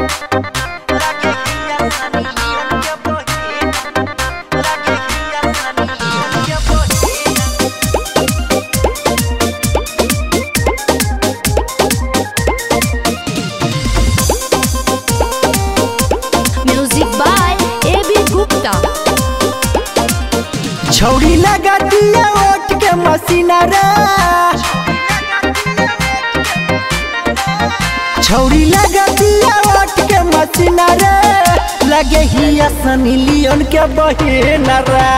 Music by A.B. Gupta. छौरी लगा दिया ओट के मसीना रे छौरी लगा दिया ओट के मसीना रे लगे ही सनी लियोन के बहिन रे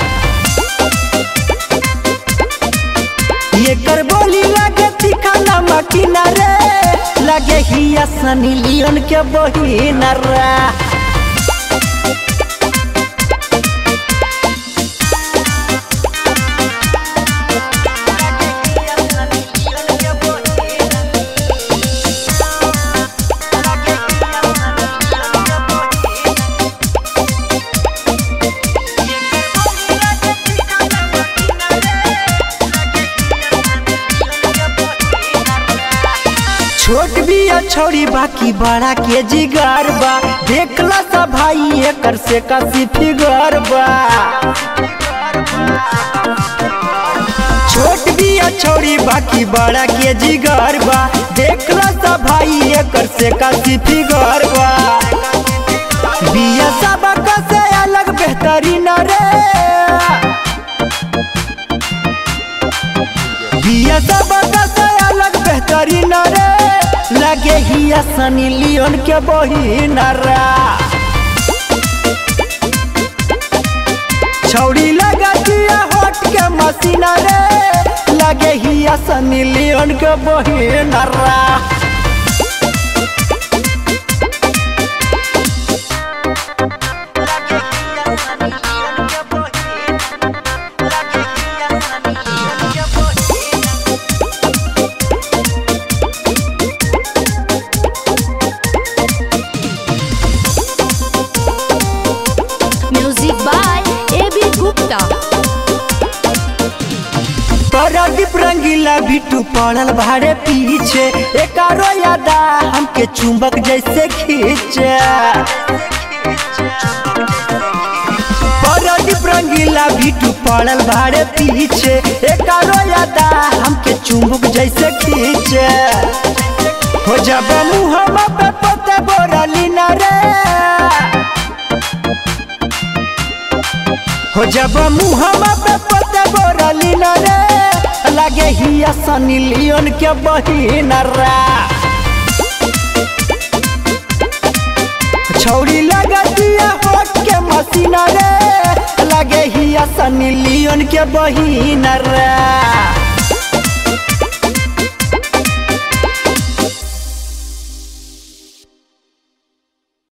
ये कर बोली लगे तिखाना मकीना रे लगे ही सनी लियोन के बहिन रे छोट बिया छोड़ी बाकी बड़ा के जिगर बा देखला सा भाई एकर से कसी फिगर बा छोट बिया छोड़ी बाकी बड़ा के जिगर बा देखला सा भाई एकर से कसी फिगर बा बिया सब से अलग बेहतरीन रे बिया सब से अलग बेहतरीन रे लगे ही सनी लियोन के बहिन रा छौड़ी लगा दिया होट के मसीना रे लगे ही सनी लियोन के बहिन रा Music by A.B. Gupta. Pradeep रंगीला बिटू पड़ल भाड़े पीछे एकारो यादा हमके चुंबक जैसे खींचे प्रदीप रंगीला बिटू पड़ल भाड़े पीछे एकारो यादा हमके चुंबक जैसे खींचे हो जब मुहम्मा पे पते बोरली न रे हो जब मुहम्मा पे पते बोरली न रे लगे ही सनी लियोन के बहिन रा छौरी लगा दिया होट के मसीना रे लगे ही सनी लियोन के बहिन रा